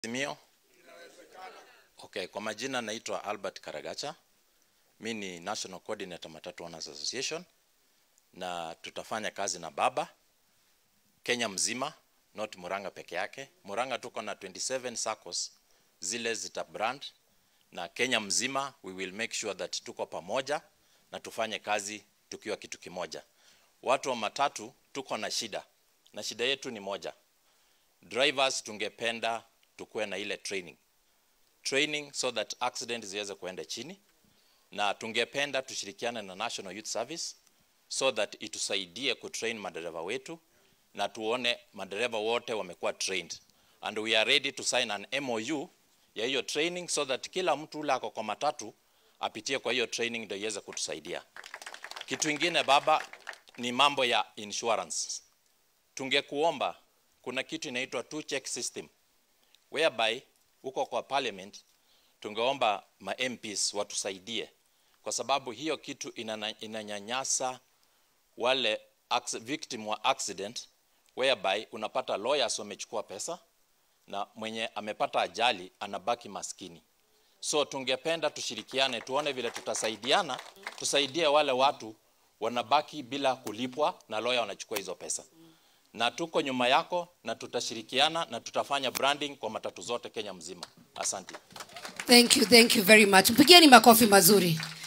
Azimio. Okay, kwa majina naitwa Albert Karagacha. Mi ni National Coordinator Matatu Owners Association na tutafanya kazi na baba Kenya mzima, not Murang'a peke yake. Murang'a tuko na 27 SACCOS zile zita brand na Kenya mzima we will make sure that tuko pamoja na tufanye kazi tukiwa kitu kimoja. Watu wa matatu tuko na shida na shida yetu ni moja. Drivers tungependa tukuwe na ile training training so that accident ziweze kuenda chini, na tungependa tushirikiane na National Youth Service so that itusaidie kutrain madereva wetu na tuone madereva wote wamekuwa trained and we are ready to sign an MOU ya hiyo training so that kila mtu ule ako kwa matatu apitie kwa hiyo training ndio iweze kutusaidia. Kitu ingine baba, ni mambo ya insurance. Tungekuomba kuna kitu inaitwa two check system whereby huko kwa parliament tungeomba ma MPs watusaidie, kwa sababu hiyo kitu inana, inanyanyasa wale acc- victim wa accident whereby unapata lawyers wamechukua pesa na mwenye amepata ajali anabaki maskini. So tungependa tushirikiane, tuone vile tutasaidiana, tusaidie wale watu wanabaki bila kulipwa na lawyer wanachukua hizo pesa na tuko nyuma yako na tutashirikiana na tutafanya branding kwa matatu zote Kenya mzima. Asante. Thank you, thank you very much. Mpigieni makofi mazuri.